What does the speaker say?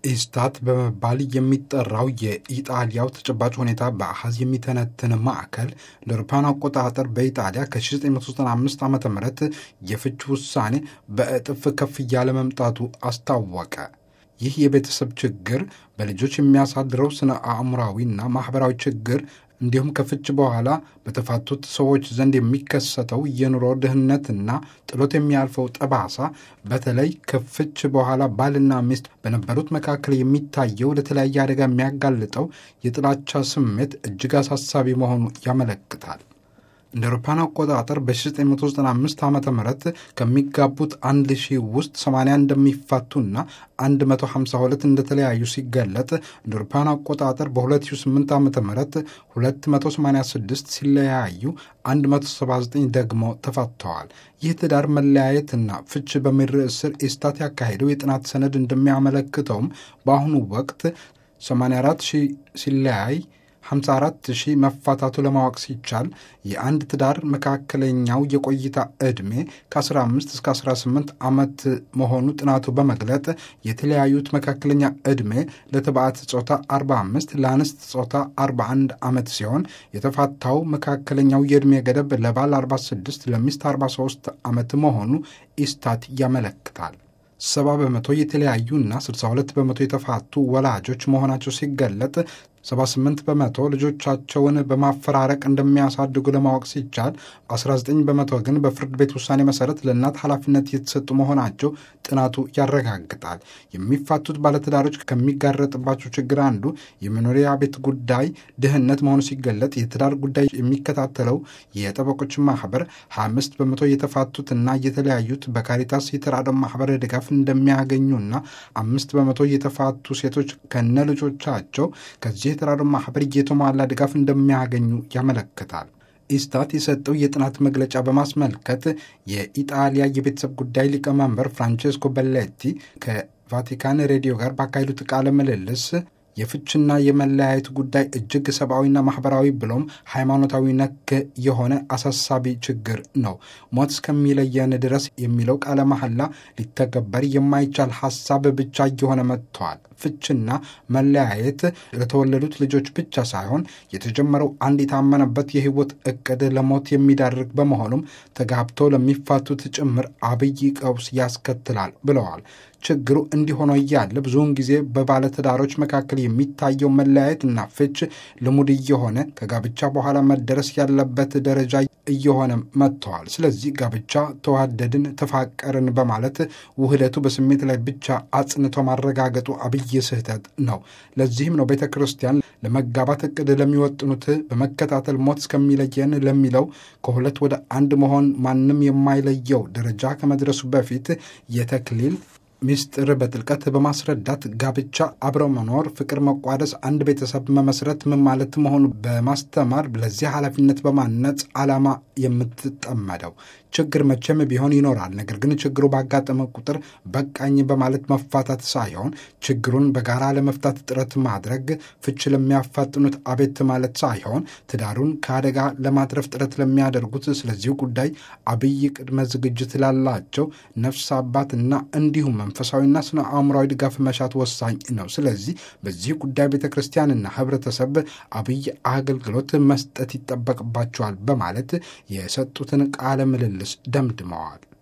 ኢስታት በመባል የሚጠራው የኢጣሊያው ተጨባጭ ሁኔታ በአሃዝ የሚተነትን ማዕከል ለአውሮፓውያን አቆጣጠር በኢጣሊያ ከ1995 ዓ ም የፍች ውሳኔ በእጥፍ ከፍ እያለ መምጣቱ አስታወቀ። ይህ የቤተሰብ ችግር በልጆች የሚያሳድረው ስነ አእምሯዊና ማኅበራዊ ችግር እንዲሁም ከፍች በኋላ በተፋቱት ሰዎች ዘንድ የሚከሰተው የኑሮ ድህነትና ጥሎት የሚያልፈው ጠባሳ በተለይ ከፍች በኋላ ባልና ሚስት በነበሩት መካከል የሚታየው ለተለያየ አደጋ የሚያጋልጠው የጥላቻ ስሜት እጅግ አሳሳቢ መሆኑ ያመለክታል። እንደ አውሮፓውያን አቆጣጠር በ1995 ዓ ም ከሚጋቡት 1000 ውስጥ 80 እንደሚፋቱና 152 እንደተለያዩ ሲገለጥ እንደ አውሮፓውያን አቆጣጠር በ2008 ዓ ም 286 ሲለያዩ 179 ደግሞ ተፋተዋል። ይህ ትዳር መለያየትና ፍች በሚል ርዕስ ስር ኢስታት ያካሄደው የጥናት ሰነድ እንደሚያመለክተውም በአሁኑ ወቅት 84 ሺህ ሲለያይ 54 ሺህ መፋታቱ ለማወቅ ሲቻል የአንድ ትዳር መካከለኛው የቆይታ ዕድሜ ከ15 እስከ 18 ዓመት መሆኑ ጥናቱ በመግለጥ የተለያዩት መካከለኛ ዕድሜ ለተባዕት ጾታ 45 ለአንስት ጾታ 41 ዓመት ሲሆን የተፋታው መካከለኛው የዕድሜ ገደብ ለባል 46 ለሚስት 43 ዓመት መሆኑ ኢስታት ያመለክታል። ሰባ በመቶ የተለያዩና 62 በመቶ የተፋቱ ወላጆች መሆናቸው ሲገለጥ 78 በመቶ ልጆቻቸውን በማፈራረቅ እንደሚያሳድጉ ለማወቅ ሲቻል 19 በመቶ ግን በፍርድ ቤት ውሳኔ መሰረት ለእናት ኃላፊነት የተሰጡ መሆናቸው ጥናቱ ያረጋግጣል። የሚፋቱት ባለትዳሮች ከሚጋረጥባቸው ችግር አንዱ የመኖሪያ ቤት ጉዳይ ድህነት መሆኑ ሲገለጥ የትዳር ጉዳይ የሚከታተለው የጠበቆች ማህበር 25 በመቶ የተፋቱትና የተለያዩት በካሪታስ የተራድኦ ማህበር ድጋፍ እንደሚያገኙና አምስት በመቶ የተፋቱ ሴቶች ከነ ልጆቻቸው ከዚህ የተራድኦ ማህበር የተሟላ ድጋፍ እንደሚያገኙ ያመለክታል። ኢስታት የሰጠው የጥናት መግለጫ በማስመልከት የኢጣሊያ የቤተሰብ ጉዳይ ሊቀመንበር ፍራንቼስኮ በሌቲ ከቫቲካን ሬዲዮ ጋር ባካሄዱት ቃለ ምልልስ የፍችና የመለያየት ጉዳይ እጅግ ሰብአዊና ማህበራዊ ብሎም ሃይማኖታዊ ነክ የሆነ አሳሳቢ ችግር ነው። ሞት እስከሚለየን ድረስ የሚለው ቃለ መሐላ ሊተገበር የማይቻል ሀሳብ ብቻ እየሆነ መጥተዋል። ፍችና መለያየት ለተወለዱት ልጆች ብቻ ሳይሆን የተጀመረው አንድ የታመነበት የህይወት እቅድ ለሞት የሚዳርግ በመሆኑም ተጋብቶ ለሚፋቱት ጭምር አብይ ቀውስ ያስከትላል ብለዋል። ችግሩ እንዲሆነ እያለ ብዙውን ጊዜ በባለትዳሮች መካከል የሚታየው መለያየትና ፍች ልሙድ እየሆነ ከጋብቻ በኋላ መደረስ ያለበት ደረጃ እየሆነ መጥተዋል። ስለዚህ ጋብቻ ተዋደድን፣ ተፋቀርን በማለት ውህደቱ በስሜት ላይ ብቻ አጽንቶ ማረጋገጡ አብይ ስህተት ነው። ለዚህም ነው ቤተ ክርስቲያን ለመጋባት እቅድ ለሚወጥኑት በመከታተል ሞት እስከሚለየን ለሚለው ከሁለት ወደ አንድ መሆን ማንም የማይለየው ደረጃ ከመድረሱ በፊት የተክሊል ሚስጥር በጥልቀት በማስረዳት ጋብቻ፣ አብረው መኖር፣ ፍቅር፣ መቋደስ፣ አንድ ቤተሰብ መመስረት ምን ማለት መሆኑ በማስተማር ለዚህ ኃላፊነት በማነጽ ዓላማ የምትጠመደው ችግር መቼም ቢሆን ይኖራል። ነገር ግን ችግሩ ባጋጠመ ቁጥር በቃኝ በማለት መፋታት ሳይሆን ችግሩን በጋራ ለመፍታት ጥረት ማድረግ፣ ፍች ለሚያፋጥኑት አቤት ማለት ሳይሆን ትዳሩን ከአደጋ ለማትረፍ ጥረት ለሚያደርጉት ስለዚሁ ጉዳይ አብይ ቅድመ ዝግጅት ላላቸው ነፍስ አባትና እንዲሁም መንፈሳዊና ስነ አእምሯዊ ድጋፍ መሻት ወሳኝ ነው። ስለዚህ በዚህ ጉዳይ ቤተ ክርስቲያንና ሕብረተሰብ አብይ አገልግሎት መስጠት ይጠበቅባቸዋል በማለት የሰጡትን ቃለ ምልልስ ደምድመዋል።